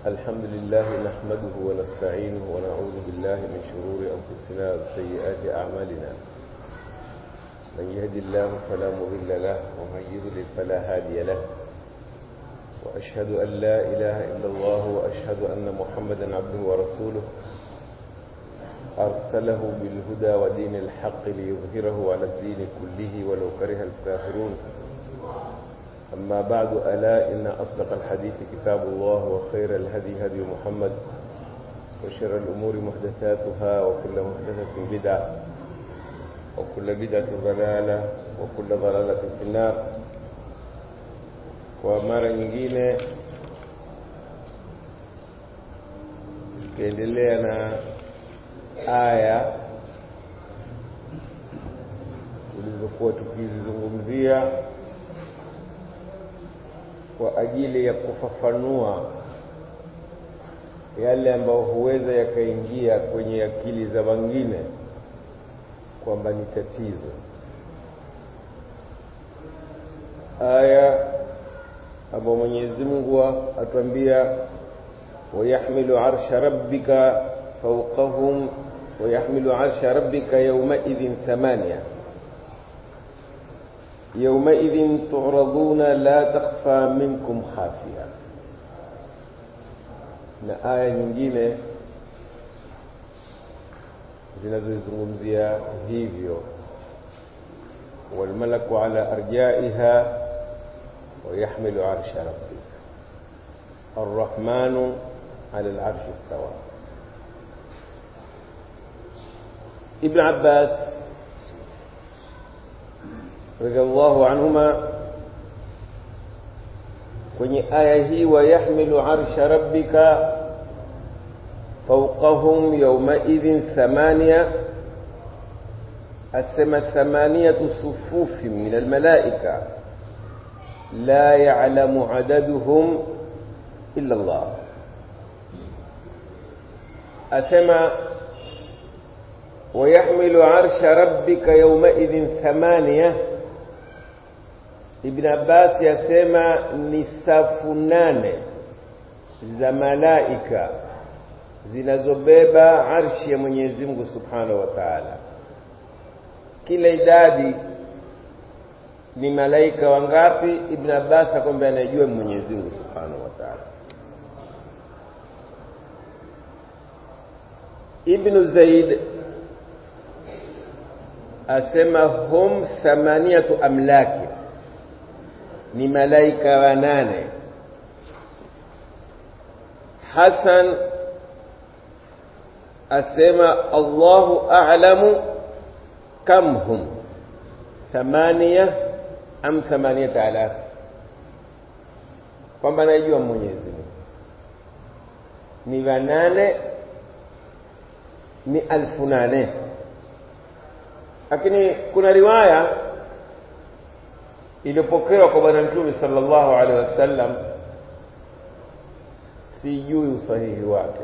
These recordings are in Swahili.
الحمد لله نحمده ونستعينه ونعوذ بالله من شرور أنفسنا وسيئات أعمالنا من يهد الله فلا مضل له ومن يضلل فلا هادي له وأشهد أن لا إله إلا الله وأشهد أن محمدا عبده ورسوله أرسله بالهدى ودين الحق ليظهره على الدين كله ولو كره الكافرون أما بعد ألا إن أصدق الحديث كتاب الله وخير الهدي هدي محمد وشر الأمور محدثاتها وكل محدثة بدعة وكل بدعة ضلالة وكل ضلالة في النار kwa mara nyingine tukiendelea na aya tulizokuwa tukizizungumzia kwa ajili ya kufafanua yale ambayo huweza yakaingia kwenye akili za wengine kwamba ni tatizo aya ambayo Mwenyezi Mungu atuambia wayahmilu arsha rabbika fawqahum wayahmilu arsha rabbika yawmaidhin thamania يومئذ تعرضون لا تخفى منكم خافية na aya nyingine zinazozungumzia hivyo walmalaku ala arjaiha ويحمل عرش ربك الرحمن على العرش استوى ابن عباس رضي الله عنهما kwenye aya hii wayahmilu arsha rabbika fawqahum yawmaidhin thamania asema thamaniyatu sufufi min almalaika la ya'lamu adaduhum illa Allah asema ويحمل عرش ربك يومئذ ثمانيه Ibn Abbas yasema ni safu nane za malaika zinazobeba arshi ya Mwenyezi Mungu Subhanahu wa Ta'ala. Kila idadi ni malaika wangapi? Ibn Abbas akwambia anajua Mwenyezi Mungu Subhanahu wa Ta'ala. Ibn Zaid asema hum thamaniyatu amlaki ni malaika wanane Hasan asema Allahu a'lamu kam hum thamania am thamaniyata alaf kwamba najua Mwenyezi Mungu ni wanane ni alfu nane lakini kuna riwaya iliyopokewa kwa bwana mtume sallallahu alaihi wasallam sijui usahihi wake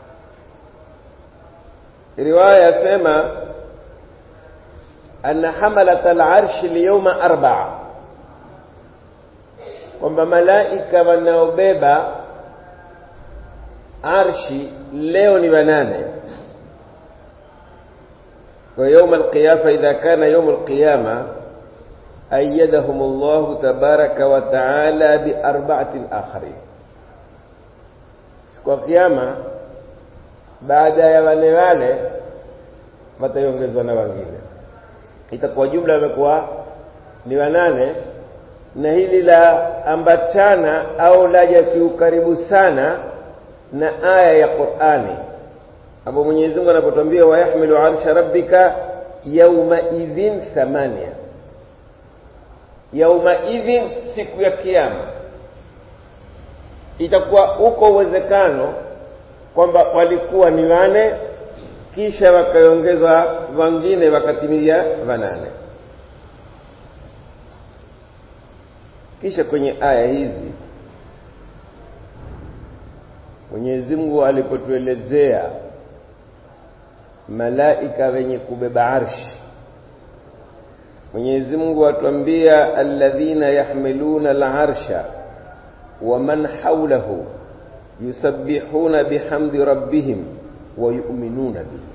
riwaya yasema anna hamalat al-arsh al-yawma arba'a kwamba malaika wanaobeba arshi leo ni wanane kwa يوم القيامه اذا كان يوم القيامه أيدهم الله تبارك وتعالى بأربعة آخرين siku ya kiyama baada ya wale wale wataongezwa na wengine itakuwa jumla wamekuwa ni wanane na hili la ambatana au laja kiukaribu sana na aya ya Qur'ani ambapo Mwenyezi Mungu anapotuambia wayahmilu arsha rabbika yawma idhin thamania yaumaidhin siku ya kiyama itakuwa uko uwezekano kwamba walikuwa ni wane kisha wakaongezwa wengine wakatimia wanane kisha kwenye aya hizi Mwenyezi Mungu alipotuelezea malaika wenye kubeba arshi Mwenyezi Mungu atuambia alladhina yahmiluna al-arsha wa man hawlahu yusabbihuna bihamdi rabbihim wa yu'minuna bihi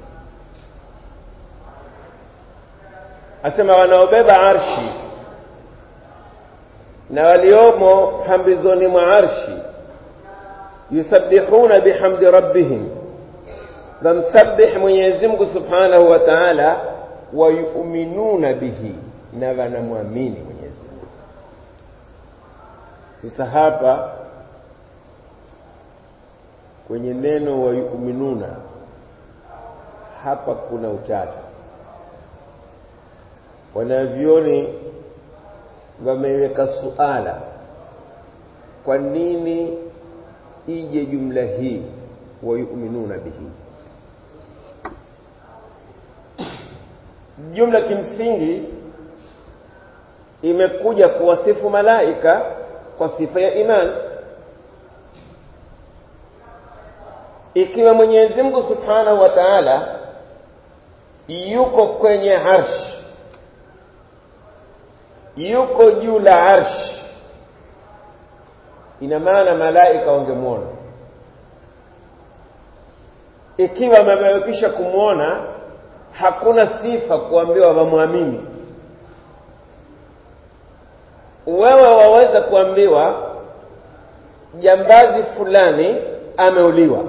asema wanaobeba arshi na waliomo pambizoni mwa arshi yusabbihuna bihamdi rabbihim wamsabbih Mwenyezi Mungu Subhanahu wa Ta'ala wa yu'minuna bihi na wanamwamini Mwenyezi Mungu sasa hapa kwenye neno wa yu'minuna hapa kuna utata wanavyoni wameweka suala kwa nini ije jumla hii wayuminuna bihi jumla kimsingi imekuja kuwasifu malaika kwa sifa ya imani ikiwa Mwenyezi Mungu Subhanahu wa Ta'ala yuko kwenye arshi yuko juu la arshi ina maana malaika wangemwona ikiwa wamewekisha kumwona hakuna sifa kuambiwa wamwamini wewe waweza kuambiwa jambazi fulani ameuliwa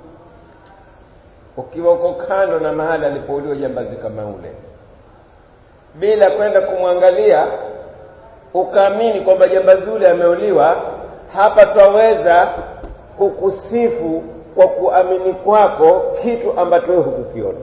ukiwa uko kando na mahali alipouliwa jambazi kama ule bila kwenda kumwangalia ukaamini kwamba jambazi ule ameuliwa hapa twaweza kukusifu kwa kuamini kwako kitu ambacho wewe hukukiona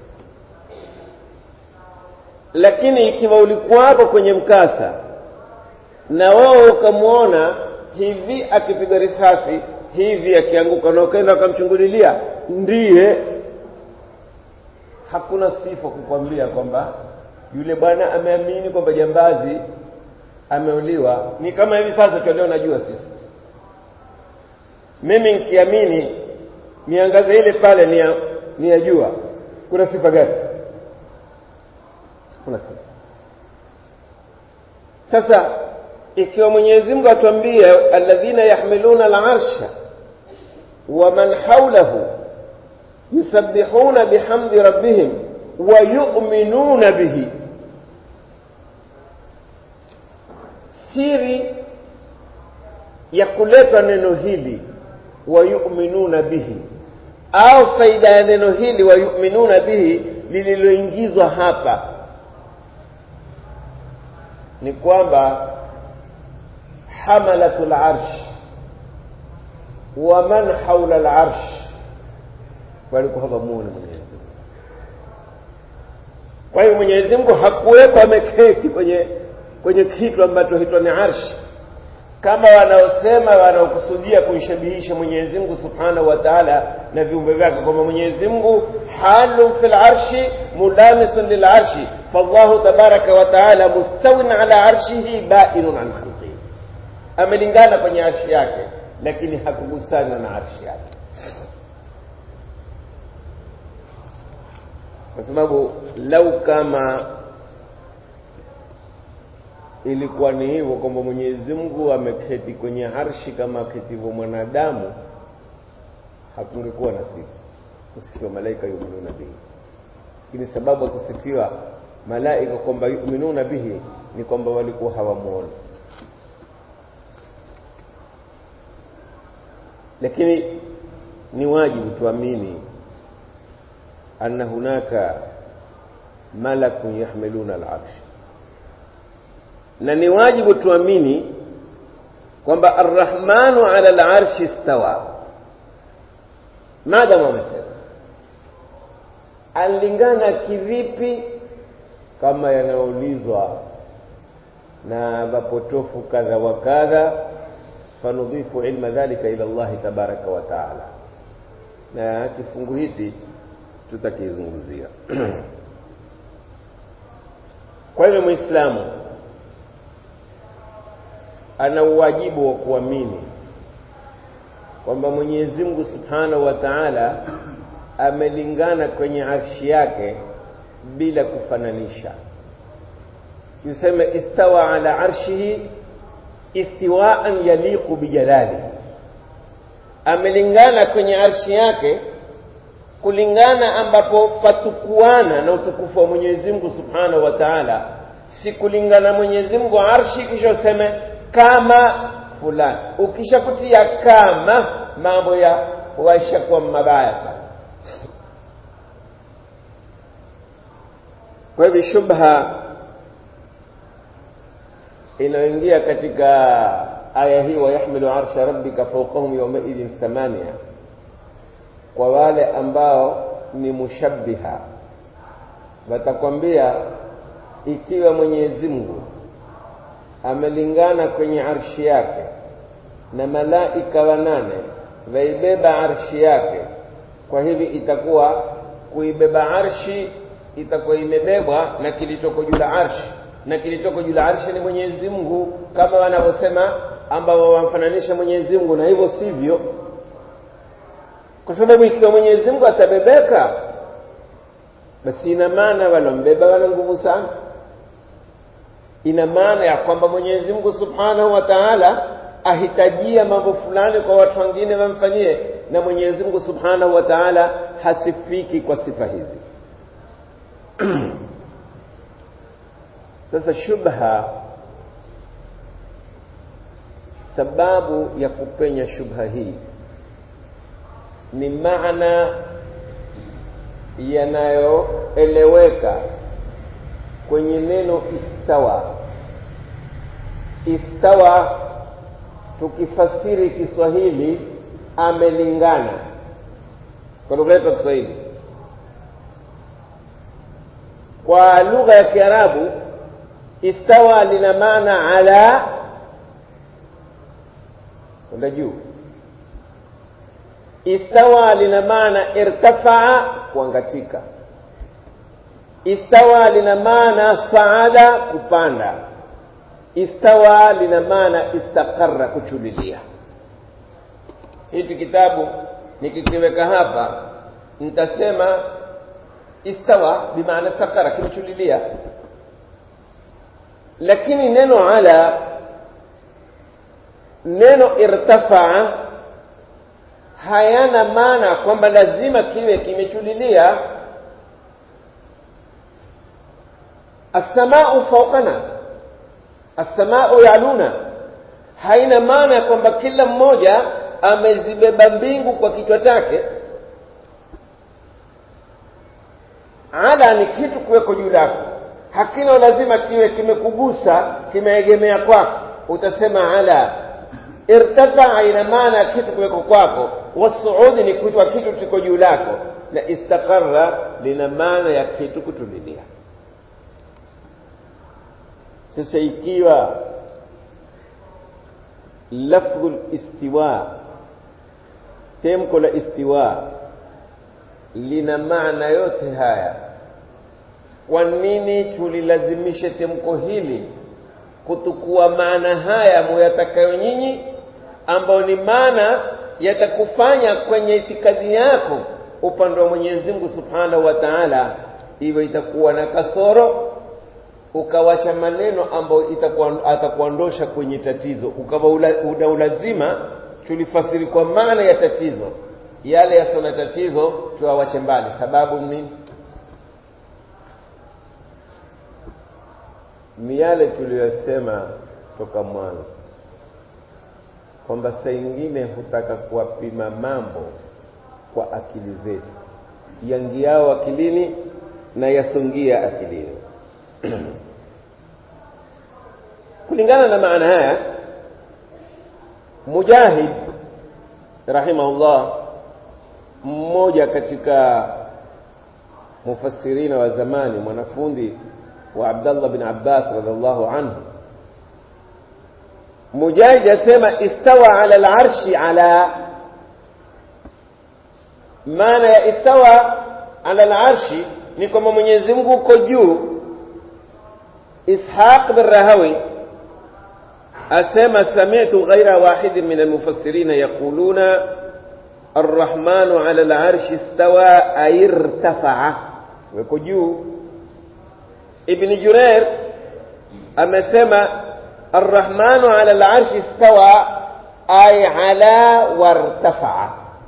lakini ikiwa ulikuwapo kwenye mkasa na wewe ukamwona hivi akipiga risasi hivi akianguka na ukaenda ukamchungulilia ndiye hakuna sifa kukwambia kwamba yule bwana ameamini kwamba jambazi ameuliwa ni kama hivi sasa tulio najua sisi mimi nikiamini miangaze ile pale ni ya, ni ya jua kuna sifa gani kuna sifa sasa ikiwa Mwenyezi Mungu atuambia alladhina yahmiluna al-arsha wa man hawlahu yusabbihuna bihamdi rabbihim wa yu'minuna bihi siri ya kuletwa neno hili wa yu'minuna bihi au faida ya neno hili wa yu'minuna bihi lililoingizwa hapa ni kwamba hamalatul arsh wa man haula al-arsh walikuwa hawamuoni Mwenyezi Mungu. Kwa hiyo Mwenyezi Mungu hakuwekwa ameketi kwenye kwenye kitu ambacho hitwa ni arshi, kama wanaosema wanaokusudia kuishabihisha Mwenyezi Mungu Subhanahu wa Ta'ala na viumbe vyake, kwamba Mwenyezi Mungu halun fil arshi mulamisun lil arshi fallahu tabaraka wa ta'ala mustawin ala arshihi bainun an khalqihi, amelingana kwenye arshi yake, lakini hakugusana na arshi yake. kwa sababu lau kama ilikuwa ni hivyo kwamba Mwenyezi Mungu ameketi kwenye arshi kama aketivyo mwanadamu, hakungekuwa na sifa kusifiwa malaika yuminuna bihi. Lakini sababu ya kusifiwa malaika kwamba yuminuna bihi ni kwamba walikuwa hawamuoni, lakini ni wajibu tuamini anna hunaka malakun yahmiluna al-arsh, na ni wajibu tuamini kwamba arrahmanu ala al-arshi istawa. Maadamu amesema alingana kivipi, kama yanaulizwa na wapotofu kadha wa kadha, fanudhifu ilma dhalika ila Allahi tabaraka wa taala, na kifungu hichi tutakizungumzia. Kwa hivyo Muislamu ana uwajibu wa kuamini kwamba Mwenyezi Mungu Subhanahu wa Ta'ala amelingana kwenye arshi yake bila kufananisha. Yuseme istawa ala arshihi istiwaan yaliqu bijalalihi, amelingana kwenye arshi yake kulingana ambapo patukuana na utukufu wa Mwenyezi Mungu Subhanahu wa Ta'ala si kulingana Mwenyezi Mungu arshi kisha useme kama fulani ukishakutia kama mambo ya waishakuwa mabaya sana kwa hivyo shubha inayoingia katika aya hii wayahmilu arsha rabbika fawqahum yawmaidhin thamania kwa wale ambao ni mushabbiha watakwambia ikiwa Mwenyezi Mungu amelingana kwenye arshi yake na malaika wanane waibeba arshi yake kwa hivi itakuwa kuibeba arshi itakuwa imebebwa na kilichoko juu la arshi na kilichoko juu la arshi ni Mwenyezi Mungu kama wanavyosema ambao wamfananisha Mwenyezi Mungu na hivyo sivyo kwa sababu ikiwa Mwenyezi Mungu atabebeka basi ina maana walombeba wana nguvu sana ina maana ya kwamba Mwenyezi Mungu Subhanahu wa Ta'ala ahitajia mambo fulani kwa watu wengine wamfanyie na Mwenyezi Mungu Subhanahu wa Ta'ala hasifiki kwa sifa hizi sasa shubha sababu ya kupenya shubha hii ni maana yanayoeleweka kwenye neno istawa istawa tukifasiri Kiswahili amelingana kwa lugha yetu ya Kiswahili kwa lugha ya Kiarabu istawa lina maana ala kwenda juu istawa lina maana irtafaa kuangatika istawa lina maana saada kupanda istawa lina maana istaqarra kuchulilia hichi kitabu nikikiweka hapa nitasema istawa bimaana istaqarra kimechulilia lakini neno ala neno irtafaa hayana maana kwamba lazima kiwe kimechulilia assamau fawqana assamau yaluna haina maana kwamba kila mmoja amezibeba mbingu kwa kichwa chake ala ni kitu kuweko juu lako hakina lazima kiwe kimekugusa kimeegemea kwako utasema ala irtafaa ina maana ya kitu kuweko kwako wasuudi ni kutwa kitu kiko juu lako na istaqarra lina maana ya kitu kutulilia sasa ikiwa lafdhu listiwa temko la istiwa lina maana yote haya kwa nini tulilazimishe temko hili kutukua maana haya muyatakayo nyinyi ambao ni maana yatakufanya kwenye itikadi yako upande wa Mwenyezi Mungu Subhanahu wa Ta'ala iwe itakuwa na kasoro ukawacha maneno ambayo itakuwa atakuondosha kwenye tatizo ukawa una ulazima tulifasiri kwa maana ya tatizo yale yasio na tatizo tuwawache mbali sababu nini ni yale tuliyosema toka mwanzo kwamba saa ingine hutaka kuwapima mambo kwa akili zetu yangiao akilini na yasungia akilini kulingana na maana haya mujahid rahimahullah mmoja katika mufassirina wa zamani mwanafundi wa Abdullah bin Abbas radhiallahu anhu Mujahid asema istawa ala al-arshi ala maana ya istawa ala al-arshi ni kwamba Mwenyezi Mungu uko juu Ishaq bin Rahawi asema sami'tu ghaira wahid min al-mufassirin yaquluna الرحمن على العرش استوى أي ارتفع ويكو juu ابن جرير amesema الرحمن على العرش استوى ay ala wartafaa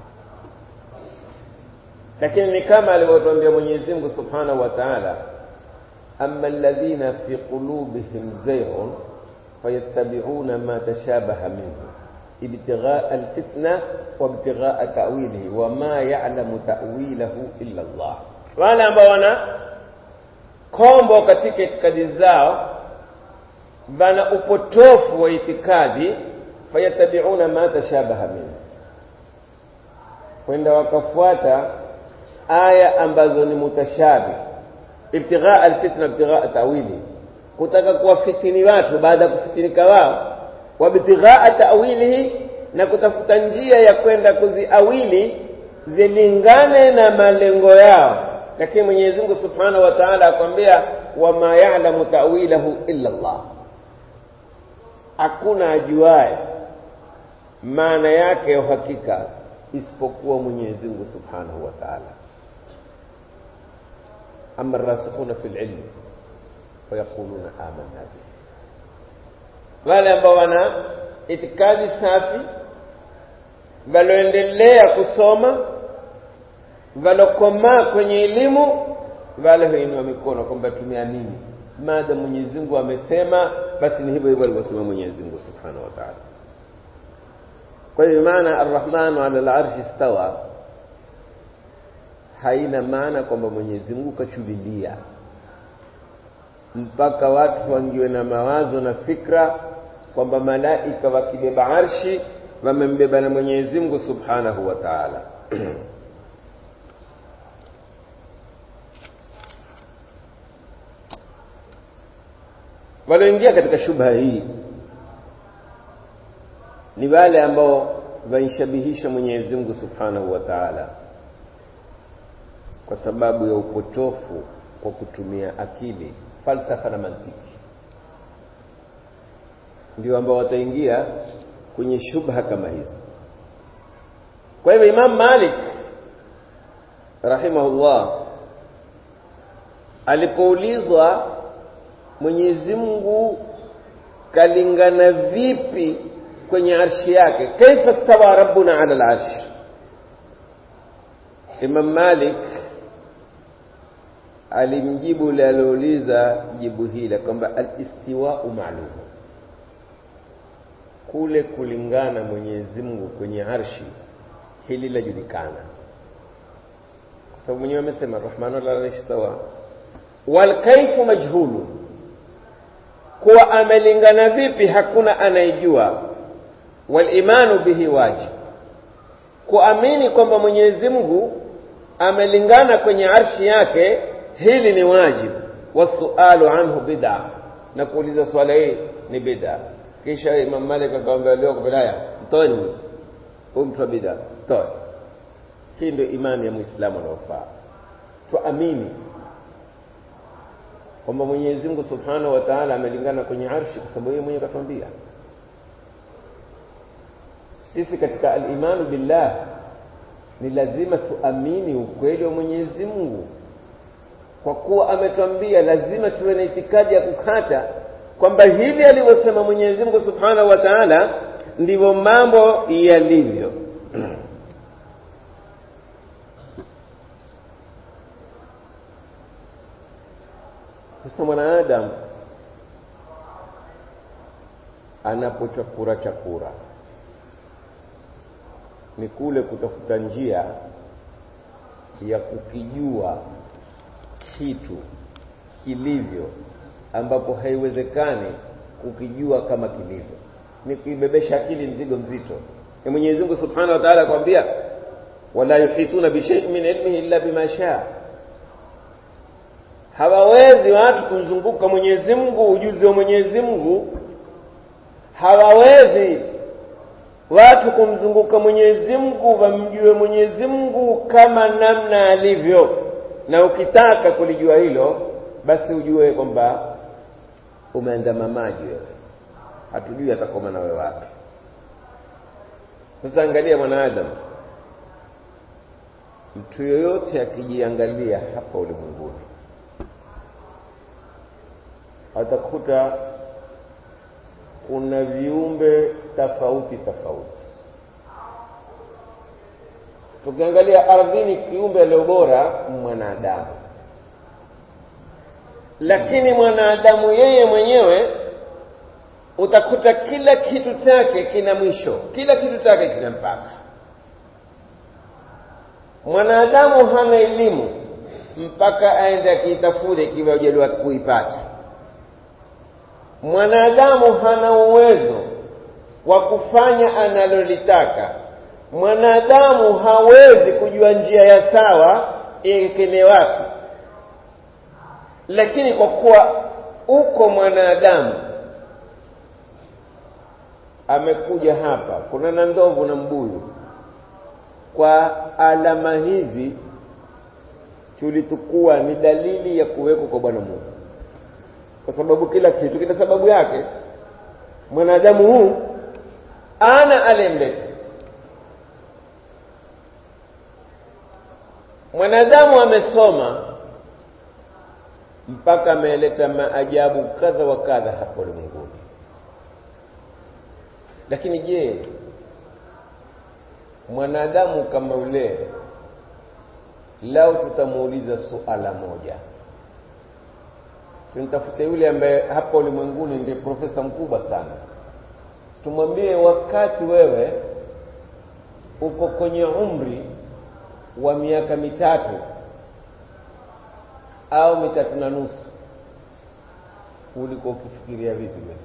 lakini ni kama alivyotuambia Mwenyezi Mungu Subhanahu wa Ta'ala amma alladhina fi qulubihim zayghun fayattabi'una ma tashabaha minhu ibtigha'a alfitna wa ibtigha'a ta'wilihi wa ma ya'lamu ta'wilahu illa Allah wale ambao wana kombo katika itikadi zao bana upotofu wa itikadi fayattabi'una ma tashabaha minhu kwenda wakafuata aya ambazo ni mutashabi ibtighaa alfitna ibtighaa tawili kutaka kuwafitini watu baada ya kufitinika wao wabtighaa tawilihi na kutafuta njia ya kwenda kuziawili zilingane na malengo yao lakini Mwenyezi Mungu Subhanahu wa Ta'ala akwambia wama ya'lamu ta'wilahu illa Allah hakuna ajuaye maana yake ya uhakika isipokuwa Mwenyezi Mungu Subhanahu wa Ta'ala amma rasikhuna fil ilmi fayaquluna amanna bihi wale ambao wana itikadi safi waloendelea kusoma walokomaa kwenye elimu wale huinua mikono kwamba tumeamini maada Mwenyezi Mungu amesema basi ni hivyo hivyo alivyosema Mwenyezi Mungu Subhanahu wa Ta'ala kwa hiyo maana arrahmanu ala al-arshi stawa haina maana kwamba Mwenyezi Mungu kachubilia mpaka watu wangiwe na mawazo na fikra kwamba malaika wakibeba arshi wamembeba na Mwenyezi Mungu Subhanahu wa Ta'ala walioingia katika shubha hii ni wale ambao waishabihisha Mwenyezi Mungu Subhanahu wa Ta'ala kwa sababu ya upotofu kwa kutumia akili, falsafa na mantiki, ndio ambao wataingia kwenye shubha kama hizi. Kwa hivyo Imam Malik rahimahullah alipoulizwa Mwenyezi Mungu kalingana vipi kwenye arshi yake kaifa stawa rabbuna ala al-arsh Imam Malik alimjibu yule aliouliza jibu hili kwamba al-istiwa'u ma'lum kule kulingana Mwenyezi Mungu kwenye arshi hili lajulikana kwa sababu mwenyewe amesema rahmanu ala al-arshi stawa wal kaifu majhulun kuwa amelingana vipi hakuna anayejua walimanu bihi wajib kuamini kwamba Mwenyezi Mungu amelingana kwenye arshi yake hili ni wajibu wasualu anhu bid'a na kuuliza swala hii ni bid'a kisha Imam Malik akamwambia leo kwa mtoeni huyu huyu mtu wa bid'a toe hii ndio imani ya Muislamu anaofaa tuamini kwamba Mwenyezi Mungu Subhanahu wa Ta'ala amelingana kwenye arshi kwa sababu yeye mwenyewe katuambia sisi katika al-imanu billah ni lazima tuamini ukweli wa Mwenyezi Mungu kwa kuwa ametwambia lazima tuwe na itikadi ya kukata kwamba hivi alivyosema Mwenyezi Mungu Subhanahu wa Ta'ala ndivyo mambo yalivyo sasa mwanadamu anapochakura chakura ni kule kutafuta njia ya kukijua kitu kilivyo ambapo haiwezekani kukijua kama kilivyo ni kuibebesha akili mzigo mzito na Mwenyezi Mungu Subhanahu wa Ta'ala akwambia wala yuhituna bi shay'in min ilmihi illa bima shaa hawawezi watu kumzunguka Mwenyezi Mungu ujuzi wa Mwenyezi Mungu hawawezi watu kumzunguka Mwenyezi Mungu wamjue Mwenyezi Mungu kama namna alivyo na ukitaka kulijua hilo basi ujue kwamba umeandama maji wewe hatujui atakoma nawe wapi sasa angalia mwanadamu mtu yoyote akijiangalia hapa ulimwenguni atakuta kuna viumbe tofauti tofauti tukiangalia ardhini kiumbe leo bora mwanadamu lakini mwanadamu yeye mwenyewe utakuta kila kitu chake kina mwisho kila kitu chake kina mpaka mwanadamu hana elimu mpaka aende akiitafute ikiwa hujaliwa kuipata mwanadamu hana uwezo wa kufanya analolitaka mwanadamu hawezi kujua njia ya sawa iekele wapi lakini kwa kuwa uko mwanadamu amekuja hapa kuna na ndovu na mbuyu kwa alama hizi tulitukua ni dalili ya kuwekwa kwa bwana mungu kwa sababu kila kitu kina sababu yake mwanadamu huu ana aliyemleta mwanadamu amesoma mpaka ameleta maajabu kadha wa kadha hapo ulimwenguni lakini je mwanadamu kama ule lau tutamuuliza suala moja tumtafute yule ambaye hapa ulimwenguni ndiye profesa mkubwa sana tumwambie wakati wewe uko kwenye umri wa miaka mitatu au mitatu na nusu ulikuwa ukifikiria vipi wewe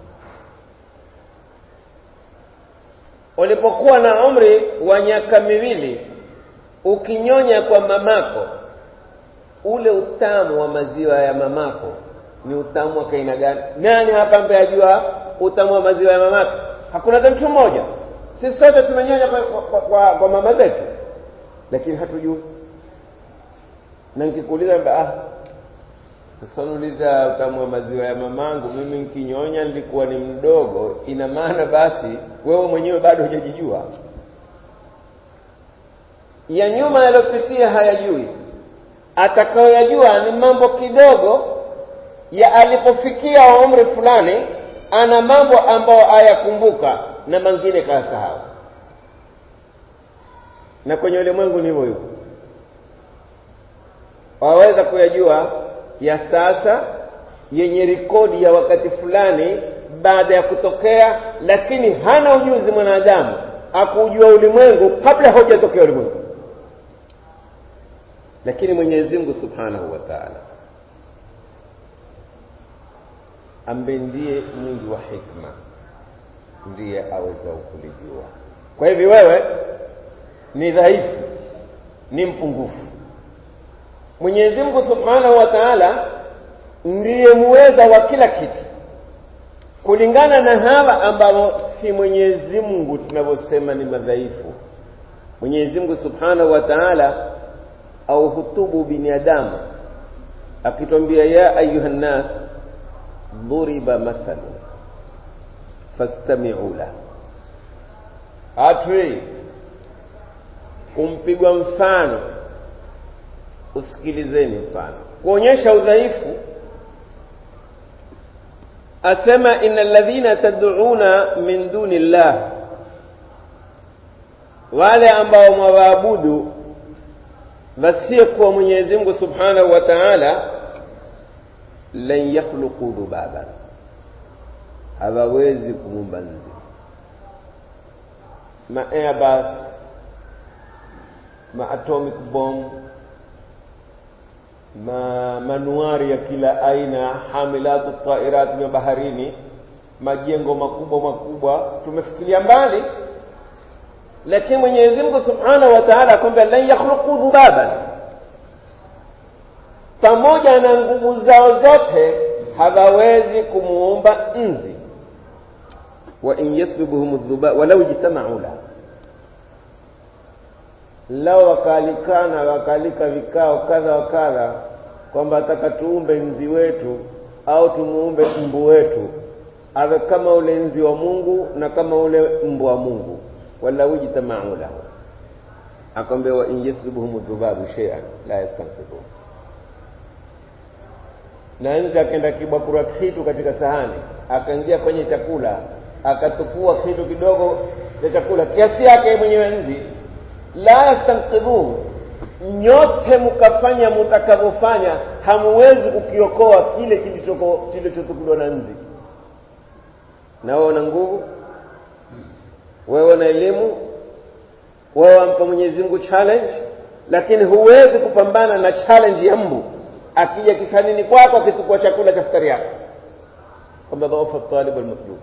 ulipokuwa na umri wa miaka miwili ukinyonya kwa mamako ule utamu wa maziwa ya mamako ni utamu wa kaina gani nani hapa ambaye ajua utamu wa maziwa ya mamako hakuna hata mtu mmoja sisi sote tumenyonya kwa, kwa, kwa, kwa mama zetu lakini hatujui na nikikuuliza ah sasa nuliza utamu wa maziwa ya mamangu mimi nkinyonya nilikuwa ni mdogo ina maana basi wewe mwenyewe bado hujajijua ya nyuma yaliyopitia hayajui atakayoyajua ni mambo kidogo ya alipofikia umri fulani ana mambo ambayo ayakumbuka na mengine kayasahau na kwenye ulimwengu ni hivyo hivyo waweza kuyajua ya sasa yenye rekodi ya wakati fulani baada ya kutokea lakini hana ujuzi mwanadamu akujua ulimwengu kabla hujatokea ulimwengu lakini mwenyezi mungu subhanahu wa taala ambaye ndiye mwingi wa hikma ndiye aweza kulijua kwa hivi wewe ni dhaifu ni mpungufu mwenyezi mungu subhanahu wa taala ndiye muweza wa kila kitu kulingana na hawa ambao si mwenyezi mungu tunavyosema ni madhaifu mwenyezi mungu subhanahu wa taala au hutubu binadamu akitwambia ya ayuha nnas dhuriba mathalu fastamiu lahu hatui kumpigwa mfano usikilizeni mfano kuonyesha udhaifu asema ina ladhina tad'una min duni llah wale ambao mwawaabudu wasiyekuwa mwenyezi mungu subhanahu wa taala lan yakhluqu dhubaban hawawezi kuumba nzi ma airbus ma atomic bomb ma manuari ya kila aina hamilatu tairat vya baharini majengo makubwa makubwa tumefikiria mbali lakini mwenyezi mungu subhanahu wa taala akwambia lan yakhluqu dhubaban pamoja na nguvu zao zote hawawezi kumuumba nzi wa in yaslubuhum dhuba walau jitamau la lao wakaalikana wakaalika vikao kadha wa kadha kwamba ataka tuumbe nzi wetu au tumuumbe mbu wetu awe kama ule nzi wa mungu na kama ule mbu wa mungu walau jitamau lahu akwambia wa in yaslubuhum dhubabu shay'an la yastanqidhun na nzi akaenda kibakura kitu katika sahani akaingia kwenye chakula akatukua kitu kidogo cha chakula kiasi yake mwenyewe nzi la yastanqidhuhu nyote mkafanya mtakavyofanya hamuwezi kukiokoa kile kilichotukuliwa na nzi na wewe una nguvu wewe una elimu wewe wampa mwenyezi mungu challenge lakini huwezi kupambana na challenge ya mbu akija kisanini kwako akitukua chakula cha futari yako kwamba dhaufa talib almatlub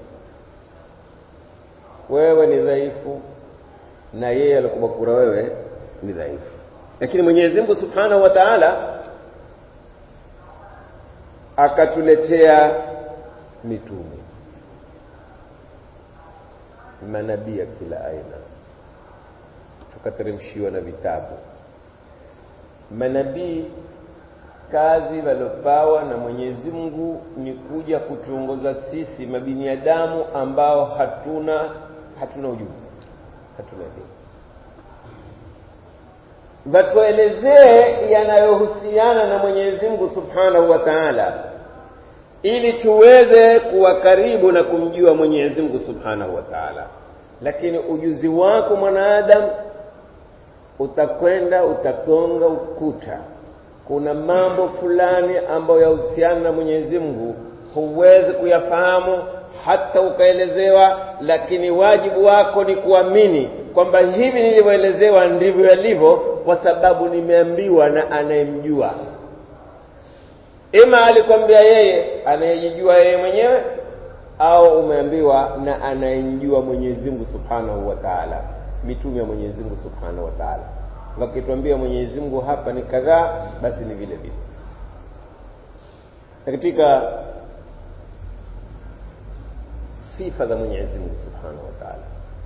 wewe ni dhaifu na yeye alikubakura wewe ni dhaifu lakini mwenyezi mungu subhanahu wa taala akatuletea mitume manabii ya kila aina tukateremshiwa na vitabu manabii kazi waliopawa na mwenyezi mungu ni kuja kutuongoza sisi mabiniadamu ambao hatuna hatuna ujuzi hatuna elimu watuelezee yanayohusiana na mwenyezi mungu subhanahu wa taala ili tuweze kuwa karibu na kumjua mwenyezi mungu subhanahu wa taala lakini ujuzi wako mwanadamu utakwenda utagonga ukuta kuna mambo fulani ambayo yahusiana na mwenyezi mungu huwezi kuyafahamu hata ukaelezewa lakini wajibu wako ni kuamini kwamba hivi nilivyoelezewa ndivyo yalivyo kwa sababu nimeambiwa na anayemjua ima alikwambia yeye anayejijua yeye mwenyewe au umeambiwa na anayemjua mwenyezi mungu subhanahu wa taala mitume ya mwenyezi mungu subhanahu wa taala wakituambia mwenyezi mungu hapa ni kadhaa basi ni vile vile katika sifa za mwenyezi mungu subhanahu wa taala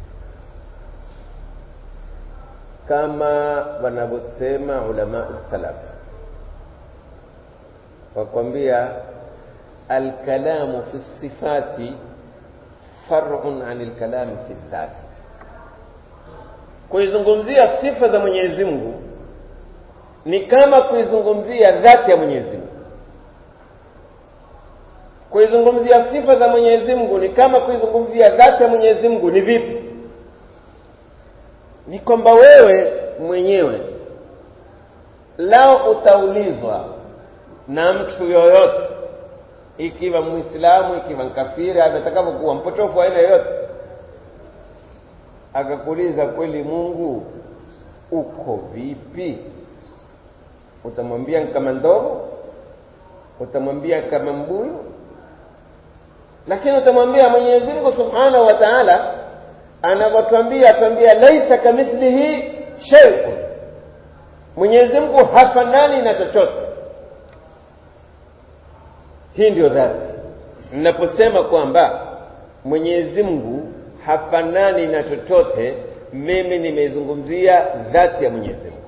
kama wanavyosema ulama salaf wakwambia alkalamu fi sifati farun an lkalami fi dhati kuizungumzia sifa za mwenyezi mungu ni kama kuizungumzia dhati ya mwenyezi mungu kuizungumzia sifa za mwenyezi mungu ni kama kuizungumzia dhati ya mwenyezi mungu ni vipi ni kwamba wewe mwenyewe lao utaulizwa na mtu yoyote ikiwa mwislamu ikiwa nkafiri atakavyokuwa mpotofu wa aina yoyote akakuuliza kweli mungu uko vipi utamwambia kama ndogo utamwambia kama mbuyu lakini utamwambia mwenyezi mungu subhanahu wa taala anavyotwambia atwambia laisa kamithlihi sheiun mwenyezi mungu hafanani na chochote hii ndio dhati ninaposema kwamba mwenyezi mungu hafanani na chochote mimi nimeizungumzia dhati ya mwenyezi mungu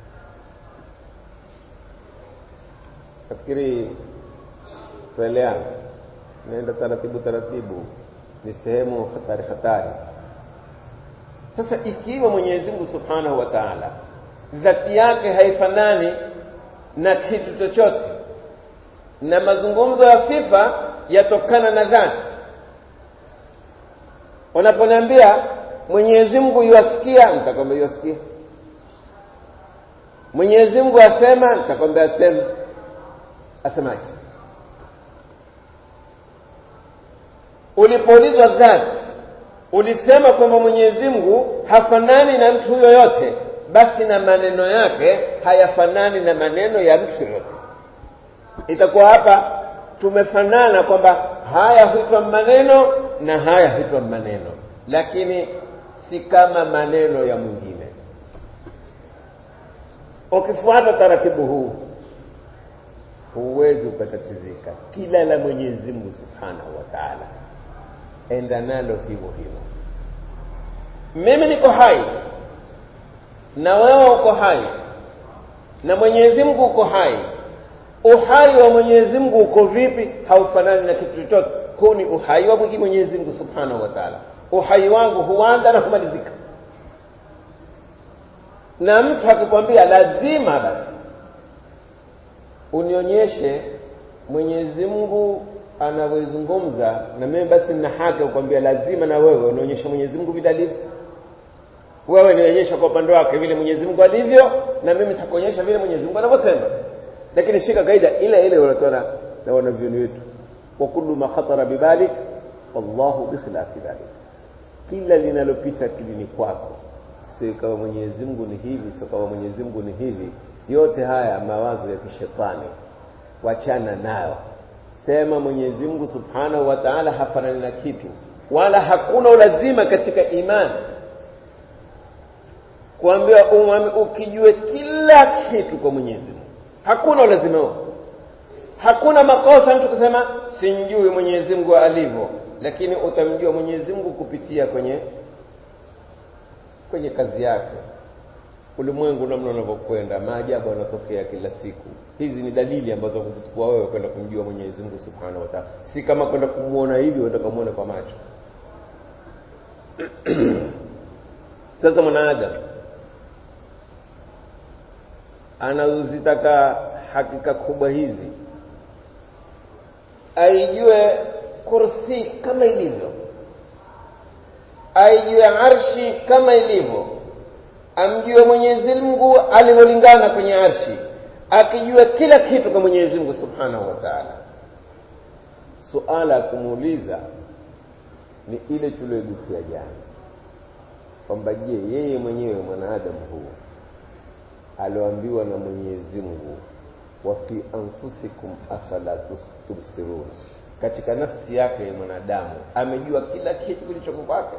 nafikiri tueleana naenda taratibu taratibu ni sehemu hatari hatari sasa ikiwa mwenyezi mungu subhanahu wa taala dhati yake haifanani na kitu chochote na mazungumzo ya sifa yatokana na dhati unaponiambia mwenyezi mungu yuwasikia nitakwambia yuwasikia mwenyezi mungu asema nitakwambia asema asemaje ulipoulizwa dhati ulisema kwamba mwenyezi mungu hafanani na mtu yoyote basi na maneno yake hayafanani na maneno ya mtu yoyote itakuwa hapa tumefanana kwamba haya huitwa maneno na haya huitwa maneno lakini si kama maneno ya mwingine ukifuata taratibu huu huwezi ukatatizika kila la mwenyezi mungu subhanahu wa taala enda nalo hivyo hivyo mimi niko hai na wewe uko hai na mwenyezi mungu uko hai uhai wa mwenyezi mungu uko vipi haufanani na kitu chochote huu ni uhai wa mwingi mwenyezi mungu subhanahu wa taala uhai wangu huanza na kumalizika na mtu akikwambia lazima basi unionyeshe mwenyezi mungu anavyozungumza na mimi basi nina haki kukwambia lazima na wewe unaonyesha Mwenyezi Mungu vile alivyo wewe nionyesha kwa upande wake vile Mwenyezi Mungu alivyo na mimi nitakuonyesha vile Mwenyezi Mungu anavyosema lakini shika kaida ile ile wanatoa na wanavyoni wetu wa kullu ma khatara bibalik wallahu bikhilafi dhalik kila linalopita akilini kwako si kama Mwenyezi Mungu ni hivi si kama Mwenyezi Mungu ni hivi yote haya mawazo ya kishetani wachana nayo sema Mwenyezi Mungu Subhanahu wa Ta'ala hafanani na kitu wala hakuna ulazima katika imani kuambia ukijue kila kitu kwa Mwenyezi Mungu hakuna ulazima huo hakuna makosa mtu kusema simjui Mwenyezi Mungu alivyo lakini utamjua Mwenyezi Mungu kupitia kwenye kwenye kazi yake ulimwengu namna unavyokwenda maajabu yanatokea kila siku hizi ni dalili ambazo kukuchukua wewe kwenda kumjua Mwenyezi Mungu Subhanahu wa Ta'ala si kama kwenda kumuona hivi uenda kumuona kwa macho sasa mwanadamu anazozitaka hakika kubwa hizi aijue kursi kama ilivyo aijue arshi kama ilivyo amjue Mwenyezi Mungu alivyolingana kwenye arshi akijua kila kitu kwa Mwenyezi Mungu Subhanahu wa Ta'ala suala ya kumuuliza ni ile tuliyogusia jana kwamba je yeye mwenyewe mwanadamu huu alioambiwa na Mwenyezi Mungu wa fi anfusikum afala tubsirun katika nafsi yake mwanadamu amejua kila kitu kilichoko kwake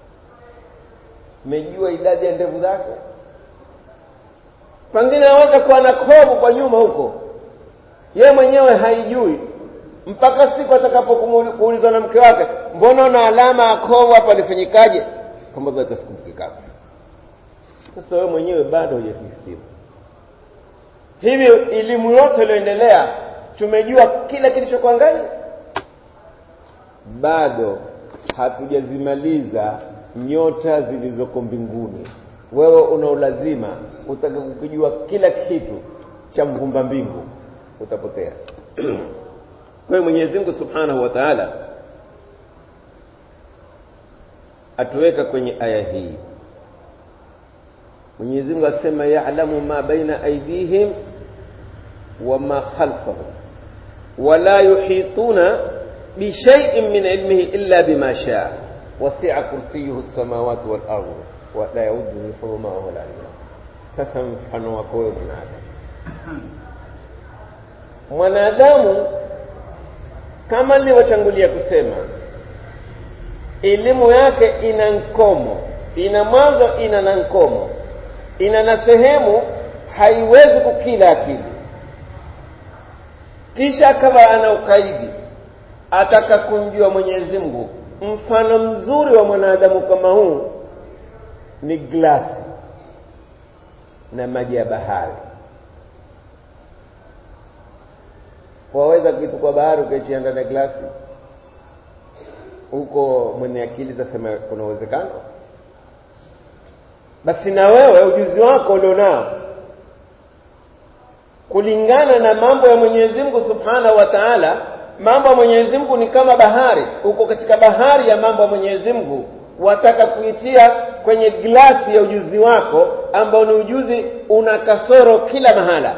amejua idadi ya ndevu zake pengine aweza kuwa na kovu kwa nyuma huko yeye mwenyewe haijui mpaka siku atakapokuulizwa na mke wake mbona una alama ya kovu hapa alifanyikaje kwamba zote sikumbuki sasa wewe mwenyewe bado hujakistiri hivyo elimu yote iliyoendelea tumejua kila kilichokuwa ndani bado hatujazimaliza nyota zilizoko mbinguni wewe una ulazima utaka kukijua kila kitu cha mvumba mbingu utapotea kwa hiyo Mwenyezi Mungu Subhanahu wa Ta'ala atuweka kwenye aya hii Mwenyezi Mungu akisema ya'lamu ma baina aydihim wa ma khalfahum wala yuhituna bi shay'in min ilmihi illa bima sha'a wasi'a kursiyyuhu as-samawati wal ardh wa la yauduhu hifdhuhuma wa la sasa mfano wako wewe mwanadamu mwanadamu kama nilivyochangulia kusema elimu yake ina nkomo ina mwanzo ina na nkomo ina na sehemu haiwezi kukila akili kisha akawa ana ukaidi ataka kumjua Mwenyezi Mungu mfano mzuri wa mwanadamu kama huu ni glasi na maji ya bahari waweza kitu kwa bahari ukaichia ndani ya glasi huko mwenye akili tasema kuna uwezekano basi na wewe ujuzi wako ulionao kulingana na mambo ya Mwenyezi Mungu Subhanahu wa Ta'ala mambo ya Mwenyezi Mungu ni kama bahari uko katika bahari ya mambo ya Mwenyezi Mungu wataka kuitia kwenye glasi ya ujuzi wako ambao ni ujuzi una kasoro kila mahala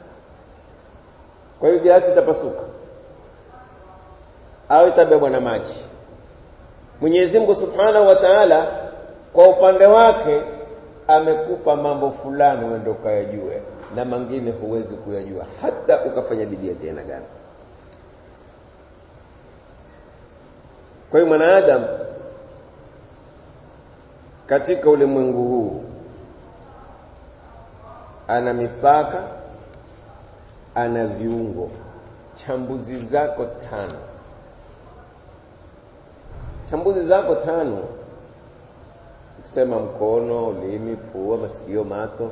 kwa hiyo glasi itapasuka au itabebwa na maji Mwenyezi Mungu Subhanahu wa Ta'ala kwa upande wake amekupa mambo fulani uende ukayajue na mengine huwezi kuyajua hata ukafanya bidii tena gani kwa hiyo mwanadamu katika ulimwengu huu ana mipaka ana viungo chambuzi zako tano chambuzi zako tano kusema mkono ulimi pua masikio mato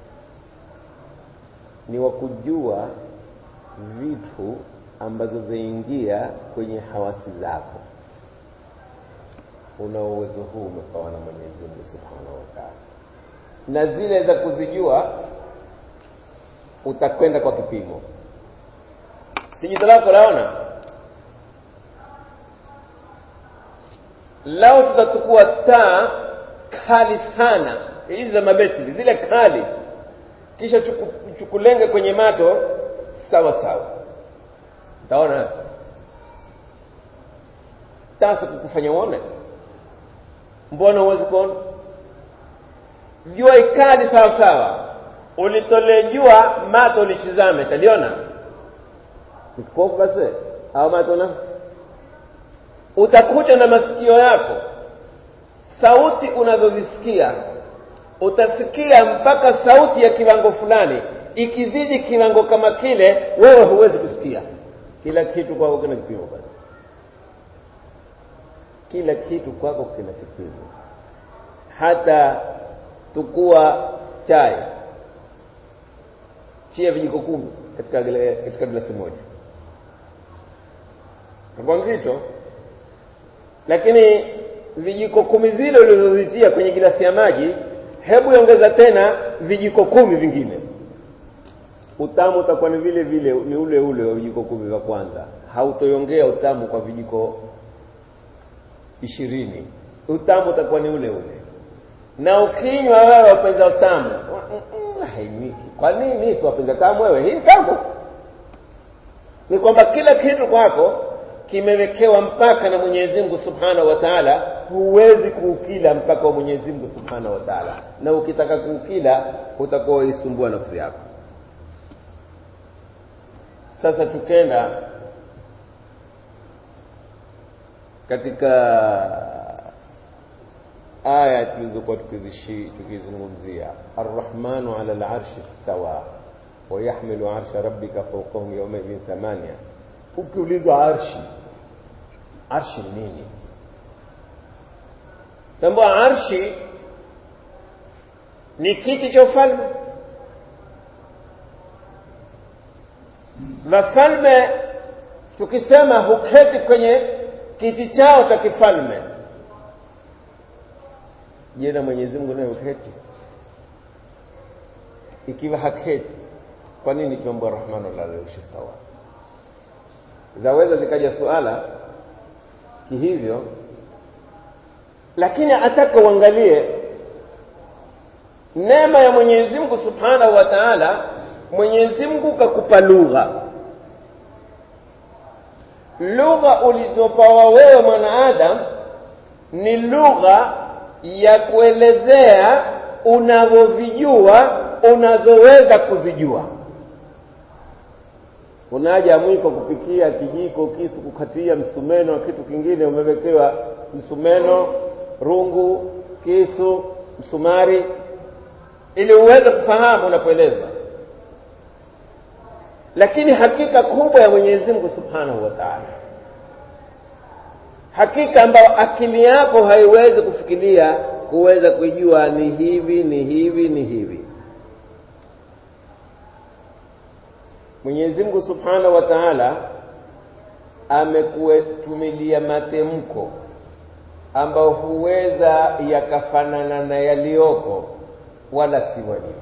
ni wa kujua vitu ambazo zaingia kwenye hawasi zako una uwezo huu umepawa na Mwenyezi Mungu Subhanahu wa Ta'ala na zile za kuzijua utakwenda kwa kipimo si jicho lako laona lao tutachukua taa kali sana hizi za mabetri zile kali kisha chuku, chukulenge kwenye mato sawa sawa utaona tasa kukufanya uone mbona huwezi kuona jua ikali sawa sawa ulitolee jua mato lichizame taliona kipofu basi au mato na utakuta na masikio yako sauti unazozisikia utasikia mpaka sauti ya kiwango fulani ikizidi kiwango kama kile wewe huwezi kusikia kila kitu kwako kina kipimo basi kila kitu kwako kina kipimo hata tukua chai chia vijiko kumi katika katika glasi moja kwa nzito lakini vijiko kumi zile ulizozitia kwenye gilasi ya maji hebu ongeza tena vijiko kumi vingine utamu utakuwa ni vile vile ni ule ule wa vijiko kumi vya kwanza hautoiongea utamu kwa vijiko ishirini utamu utakuwa ni ule ule na ukinywa wewe wapenza utamu hainiki kwa nini si wapenza tamu wewe hii tamu ni kwamba kila kitu kwako kimewekewa mpaka na Mwenyezi Mungu Subhanahu wa Ta'ala, huwezi kuukila mpaka wa Mwenyezi Mungu Subhanahu wa Ta'ala, na ukitaka kuukila utakuwa uisumbua nafsi yako. Sasa tukenda katika aya tulizokuwa tukizungumzia, arrahmanu ala al-arshi stawa wa yahmilu arsha rabbika fawqahum yawmaidhin thamania ukiulizwa arshi arshi ni nini tambua arshi ni kiti cha ufalme wafalme tukisema huketi kwenye kiti chao cha kifalme je na mwenyezi mungu naye huketi ikiwa haketi kwa nini tuambua rahmanu lalaushi stawa zaweza zikaja suala kihivyo lakini ataka uangalie neema ya Mwenyezi Mungu Subhanahu wa Ta'ala Mwenyezi Mungu kakupa lugha lugha ulizopawa wewe mwanaadam ni lugha ya kuelezea unavyovijua unazoweza kuzijua unaja mwiko kupikia kijiko kisu kukatia msumeno na kitu kingine umewekewa msumeno rungu kisu msumari ili uweze kufahamu unapoeleza lakini hakika kubwa ya Mwenyezi Mungu Subhanahu wa Ta'ala hakika ambayo akili yako haiwezi kufikiria kuweza kujua ni hivi ni hivi ni hivi Mwenyezi Mungu Subhanahu wa Ta'ala amekutumilia matemko ambayo huweza yakafanana na yaliyoko wala si walio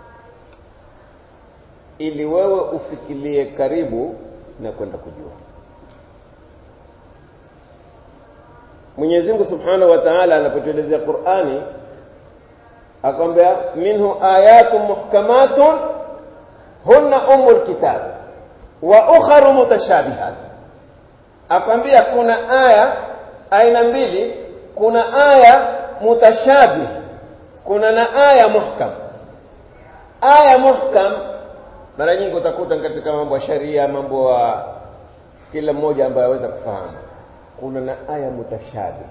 ili wewe ufikirie karibu na kwenda kujua Mwenyezi Mungu Subhanahu wa Ta'ala anapotuelezea Qur'ani akwambia minhu ayatun muhkamatun hunna umul kitab wa ukharu mutashabihat akwambia kuna aya aina mbili kuna aya mutashabih kuna na aya muhkam aya muhkam mara nyingi utakuta katika mambo ya sharia mambo ya kila mmoja ambaye aweza kufahamu kuna na aya mutashabih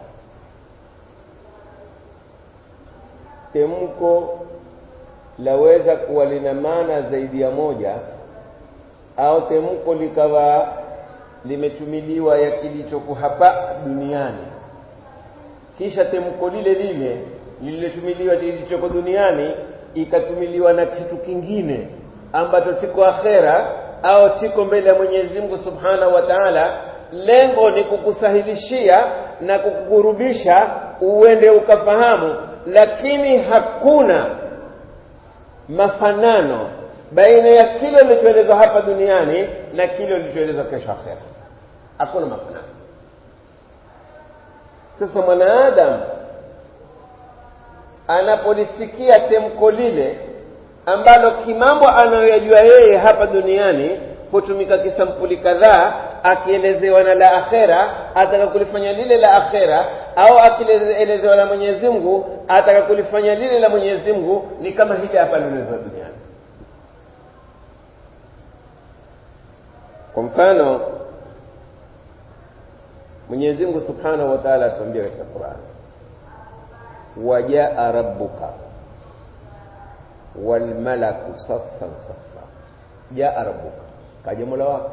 temko laweza kuwa lina maana zaidi ya moja au temko likawa limetumiliwa ya kilichoko hapa duniani kisha temko lile lile lililotumiliwa kilichoko duniani ikatumiliwa na kitu kingine ambacho chiko akhera au chiko mbele ya Mwenyezi Mungu Subhanahu wa Ta'ala lengo ni kukusahilishia na kukukurubisha uende ukafahamu lakini hakuna mafanano baina ya kile ulichoelezwa hapa duniani na kile ulichoelezwa kesho akhera hakuna mafanano sasa mwanaadamu anapolisikia temko lile ambalo kimambo anayoyajua yeye hapa duniani hutumika kisampuli kadhaa akielezewa na la akhera ataka kulifanya lile la akhera au akielezewa na mwenyezi mungu ataka kulifanya lile la mwenyezi mungu ni kama hili hapa linaelezewa duniani kwa mfano mwenyezi mungu subhanahu wa taala atuambia katika qurani wajaa rabbuka walmalaku saffan saffa jaa rabbuka kaja mola wako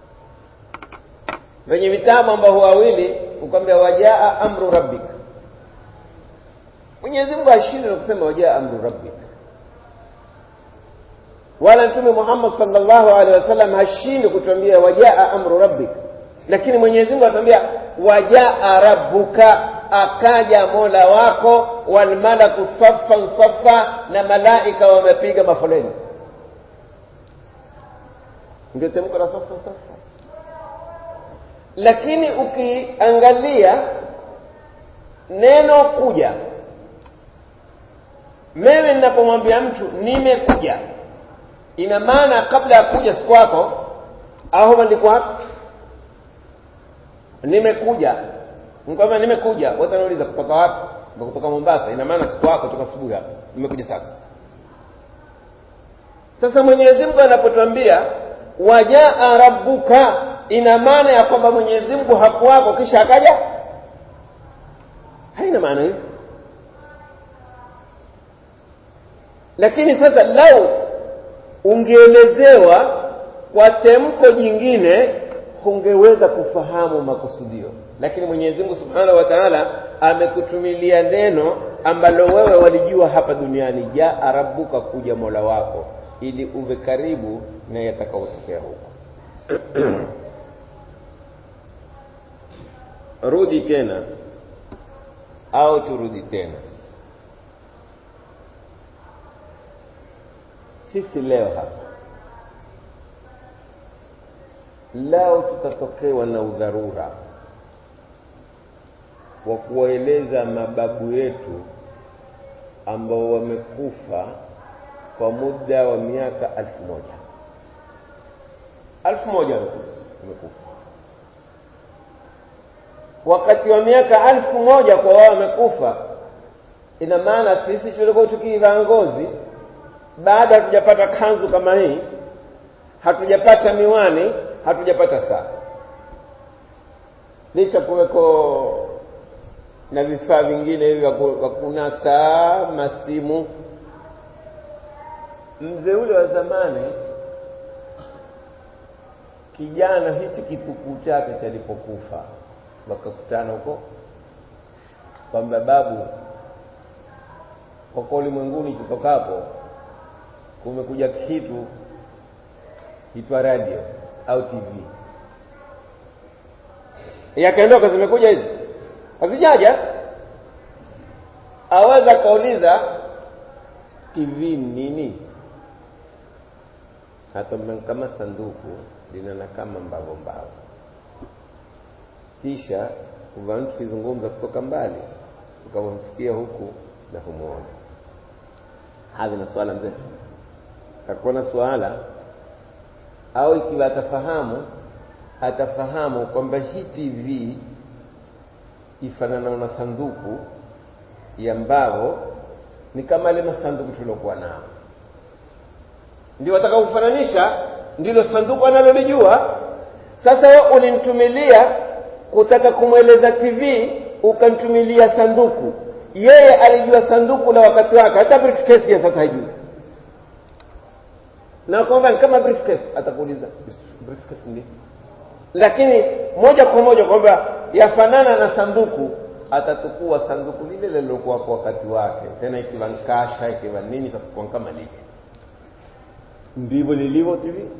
venye vitabu ambao wawili ukwambia wajaa amru rabbika mwenyezi mungu ashindwe na kusema wajaa amru rabbika wala mtume muhammad salllahu alehi wasallam hashindwi kutuambia wajaa amru rabbika lakini mwenyezi mungu anatuambia wajaa rabbuka akaja mola wako walmalaku saffan saffa na malaika wamepiga mafoleni ndio temko la safa safa lakini ukiangalia neno kuja mimi ninapomwambia mtu nimekuja ina maana kabla ya kuja siku wako au ndiko hapo nimekuja nikwambia nimekuja wote wanauliza kutoka wapi kutoka mombasa ina maana siku wako toka asubuhi hapa nimekuja sasa sasa mwenyezi mungu anapotwambia wajaa rabbuka ina maana ya kwamba mwenyezi mungu hakuwako kisha akaja haina maana hiyo lakini sasa lau ungeelezewa kwa temko jingine hungeweza kufahamu makusudio lakini mwenyezi mungu subhanahu wa taala amekutumilia neno ambalo wewe walijua hapa duniani jaa rabbuka kuja mola wako ili uwe karibu na yatakaotokea huko rudi tena au turudi tena sisi leo hapa lao tutatokewa na udharura wa kuwaeleza mababu yetu ambao wamekufa kwa muda wa miaka alfu moja alfu moja wamekufa wakati wa miaka alfu moja kwa wao wamekufa ina maana sisi tulikuwa tukiivaa ngozi baada hatujapata kanzu kama hii hatujapata miwani hatujapata saa licha kuweko na vifaa vingine hivi vya kunasa masimu mzee ule wa zamani kijana hichi kitukuu chake chalipokufa wakakutana huko kwamba babu kwa ulimwenguni kitokapo kumekuja kitu kitwa radio au tv yakaondoka zimekuja hizi hazijaja aweza akauliza tv nini hata kama sanduku linana kama mbavo mbavo kisha uva mtu kizungumza kutoka mbali ukamsikia huku na humuona hadhi na swala mzee takuwa na swala au ikiwa atafahamu atafahamu kwamba hii tv ifanana na sanduku ya mbao ni kama ile masanduku tuliokuwa nao ndio wataka kufananisha ndilo sanduku analolijua sasa wewe ulinitumilia kutaka kumweleza tv ukanitumilia sanduku yeye alijua sanduku la wakati wake hata briefcase ya sasa haijui na kwamba kama briefcase atakuuliza briefcase ndi lakini moja kwa moja kwamba yafanana na sanduku atatukua sanduku lile lilokuwa kwa wakati wake tena ikiwa nkasha ikiwa nini itatukua kama lile ndivyo lilivyo tv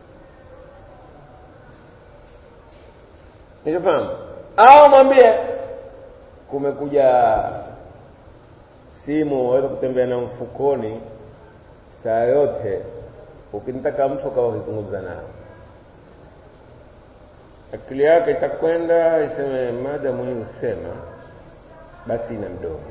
nifahamu au mwambie kumekuja simu waweza kutembea na mfukoni saa yote ukinitaka mtu akawa ukizungumza nao akili yake itakwenda iseme mada muhimu sema basi ina mdomo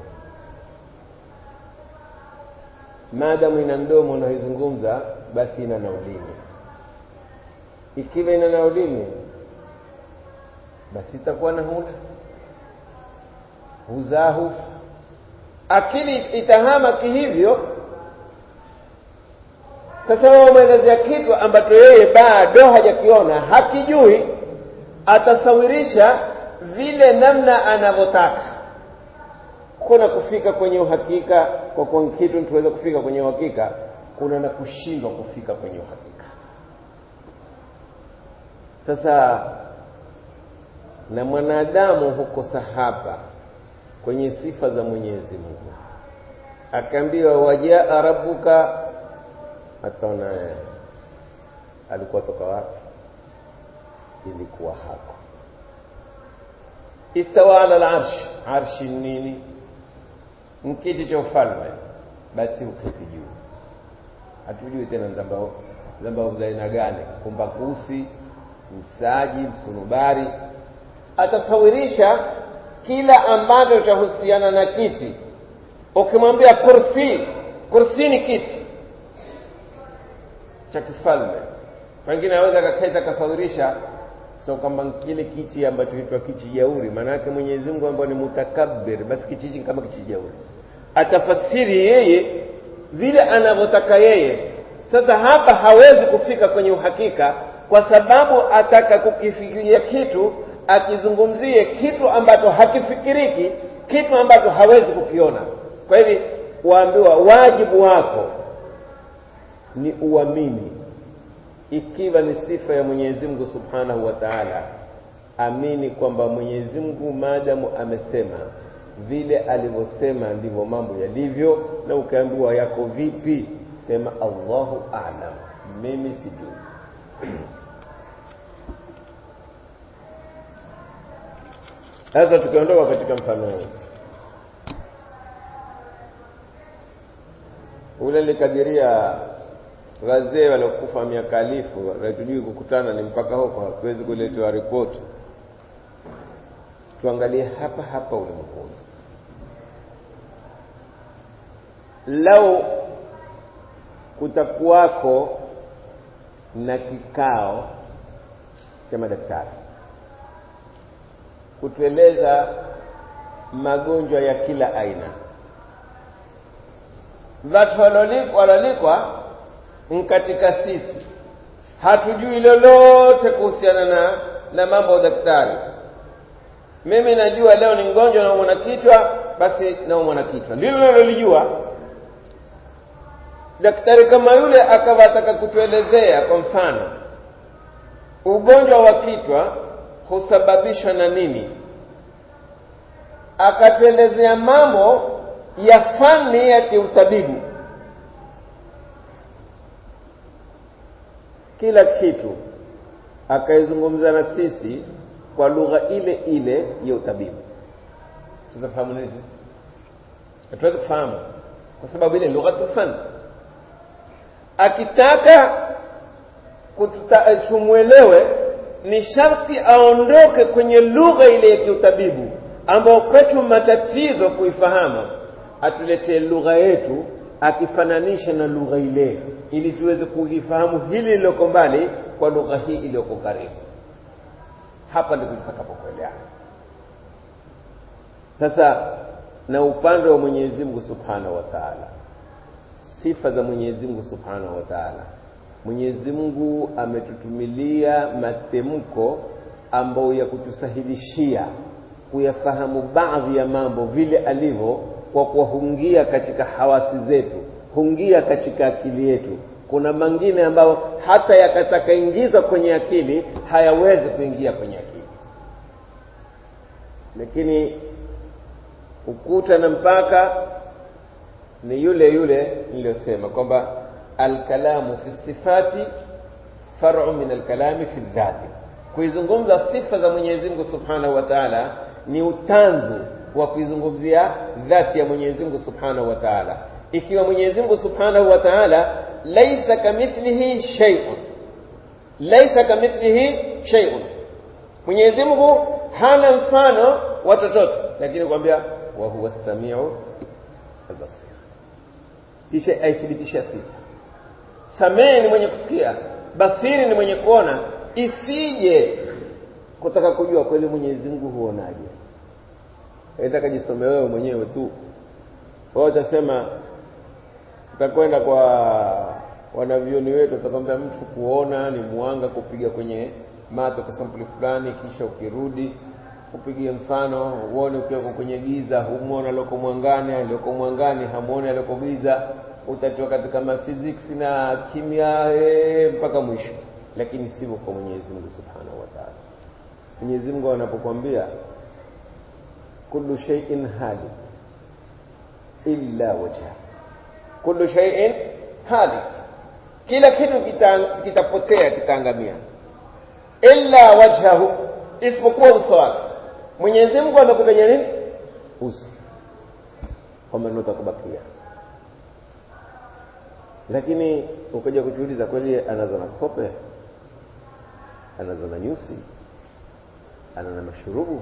maadamu ina mdomo unaoizungumza basi ina na ulimi ikiwa ina na ulimi basi itakuwa na huna huzaa hufa akili itahama kihivyo sasa wewe umeelezea kitu ambacho yeye bado hajakiona hakijui atasawirisha vile namna anavyotaka kuna kufika kwenye uhakika kwa kuwa kitu tuweze kufika kwenye uhakika kuna na kushindwa kufika kwenye uhakika sasa na mwanadamu hukosa hapa kwenye sifa za mwenyezi mungu akaambiwa wajaa rabbuka ataona alikuwa toka wapi ilikuwa hako istawa ala larsh arshi nini mkiti cha ufalme basi uketi juu hatujui tena zambao zambao za aina gani kumbakusi msaji msunubari atasawirisha kila ambacho chahusiana na kiti ukimwambia kursi kursi ni kiti cha kifalme pengine aweza kaketa akasawirisha so kwamba kile kiti ambacho hitwa kiti jauri maana yake mwenyezi mungu ambao ni mutakabbir basi kiti hiki kama kiti jauri atafasiri yeye vile anavyotaka yeye sasa hapa hawezi kufika kwenye uhakika kwa sababu ataka kukifikiria kitu akizungumzie kitu ambacho hakifikiriki kitu ambacho hawezi kukiona kwa hivi waambiwa wajibu wako ni uamini ikiwa ni sifa ya Mwenyezi Mungu Subhanahu wa Ta'ala amini kwamba Mwenyezi Mungu maadamu amesema vile alivyosema ndivyo mambo yalivyo na ukaambiwa yako vipi sema Allahu a'lam mimi sijui sasa tukiondoka katika mfano huu ule likadiria wazee waliokufa miaka alifu hatujui kukutana ni mpaka huko hatuwezi kuletewa ripoti tuangalie hapa hapa ulimwenguni lau kutakuwako na kikao cha madaktari kutueleza magonjwa ya kila aina watu walolikwa katika sisi hatujui lolote kuhusiana na na mambo ya daktari mimi najua leo ni mgonjwa naumwa na kichwa basi naumwa na kichwa ndilo nalolijua daktari kama yule akawa ataka kutuelezea kwa mfano ugonjwa wa kichwa husababishwa na nini akatuelezea mambo ya fani ya kiutabibu kila kitu akaizungumza na sisi kwa lugha ile ile ya utabibu tunafahamu nini sisi hatuwezi kufahamu kwa sababu ile lugha tufani akitaka tumwelewe ni sharti aondoke kwenye lugha ile ya kiutabibu ambayo kwetu matatizo kuifahamu atuletee lugha yetu akifananisha na lugha ile ili tuweze kuifahamu hili lililoko mbali kwa lugha hii iliyoko karibu hapa ndipo tutakapokueleana sasa na upande wa Mwenyezi Mungu Subhanahu wa Ta'ala sifa za Mwenyezi Mungu Subhanahu wa Ta'ala Mwenyezi Mungu ametutumilia matemko ambayo ya kutusahilishia kuyafahamu baadhi ya mambo vile alivyo kwa kuwahungia katika hawasi zetu hungia katika akili yetu kuna mengine ambayo hata yakatakaingizwa kwenye akili hayawezi kuingia kwenye akili lakini ukuta na mpaka ni yule yule niliyosema kwamba alkalamu fi sifati far'u min alkalami fi dhati kuizungumza sifa za Mwenyezi Mungu Subhanahu wa Ta'ala ni utanzu wa kuizungumzia dhati ya Mwenyezi Mungu Subhanahu wa Ta'ala ikiwa Mwenyezi Mungu Subhanahu wa Ta'ala laisa kamithlihi shay'un laisa kamithlihi shay'un Mwenyezi Mungu hana mfano wa chochote lakini kwambia wa huwa samiu albasir kisha aithibitisha sifa samii ni mwenye kusikia basiri ni mwenye kuona isije kutaka kujua kweli mwenyezi mungu huonaje itakajisome wewe mwenyewe tu wao utasema utakwenda kwa wanavyoni wetu utakwambia mtu kuona ni mwanga kupiga kwenye mato kwa sampuli fulani kisha ukirudi upigie mfano uone ukiwa kwenye giza humwona alioko mwangani alioko mwangani hamuoni alioko giza utatiwa katika maphysics na kimya ee, mpaka mwisho lakini sivyo kwa mwenyezi mungu subhanahu wa taala mwenyezi mungu anapokwambia kullu shay'in halik illa wajha kullu shay'in halik kila kitu kitapotea kita kitaangamia illa wajhahu isipokuwa uso wake mwenyezi mungu amekutaja nini uso kwamba ndio utakubakia lakini ukaja kujiuliza kweli anazo na kope anazo na nyusi ana na mashurubu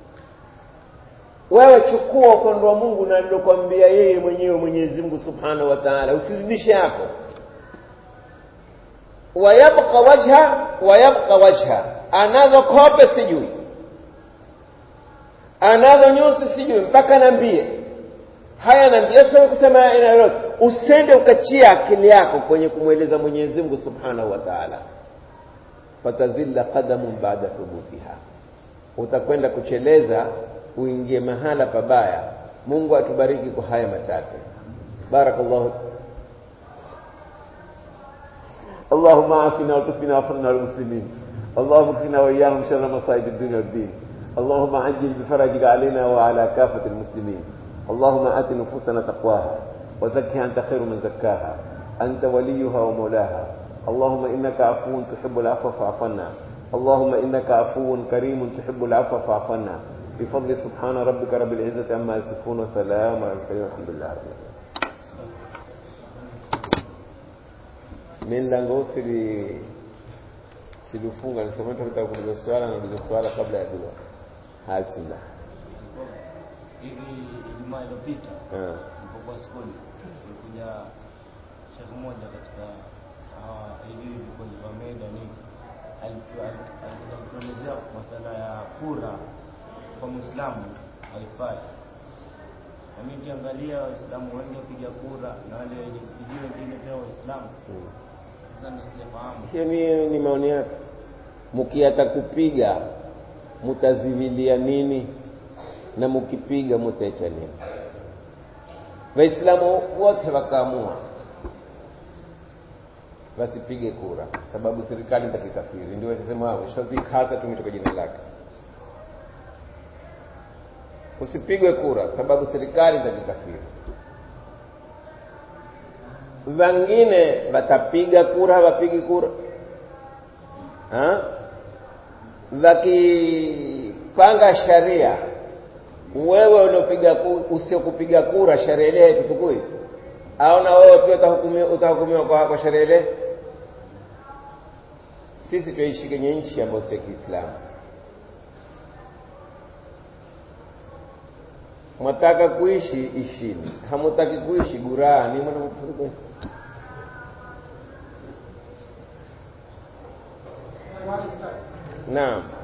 wewe chukua upande wa mungu na alilokwambia yeye mwenyewe mwenyezi mungu subhanahu wa taala usizidishe hapo wayabqa wajha wayabqa wajha anazo kope sijui anazo nyusi sijui mpaka nambie haya nambie sasa kusema ina lolote usende ukachia akili yako kwenye kumweleza mwenyezi mungu subhanahu wa taala fatazilla qadamun baada thubutiha utakwenda kucheleza uingie mahala pabaya mungu atubariki kwa haya machache barakallahu اللهم عافنا وتقنا وفرنا المسلمين اللهم اكفنا واياهم شر مصائب الدنيا والدين اللهم عجل بفرجك علينا وعلى كافه المسلمين اللهم ات نفوسنا تقواها وزكها انت خير من زكاها انت وليها ومولاها اللهم انك عفو تحب العفو فاعف عنا اللهم انك عفو كريم تحب العفو فاعف عنا بفضل سبحان ربك رب العزه عما يصفون وسلام على المرسلين والحمد لله رب العالمين mi mlango sili siliufunga nisema tutaka kuuliza swala na uliza swala kabla ya dua haya bismillah hivi Ijumaa iliyopita nilipokuwa skuli kulikuja shekhe mmoja katika hawa hivi vikundi vya meda nini alituelezea masala ya kura kwa mwislamu haifai na mimi nikiangalia waislamu wengi wapiga kura na wale wenye kupigia wengine pia waislamu sasa ndo sijafahamu hiyo ni, ni maoni yake mkiata kupiga mutazivilia nini na mkipiga mutaacha nini waislamu wote wakaamua wasipige kura sababu serikali itakikafiri ndio wasema shavikasa tumetoka jina lake usipigwe kura sababu serikali itakikafiri wengine watapiga kura hawapigi kura ha? wakipanga sharia wewe uliopiga usiokupiga kura sharia ile haitutukui au na wewe pia utahukumiwa utahukumiwa kwa, kwa sharia ile sisi tuishi kwenye nchi ambayo sio kiislamu mwataka kuishi ishini hamutaki kuishi gurani mwana naam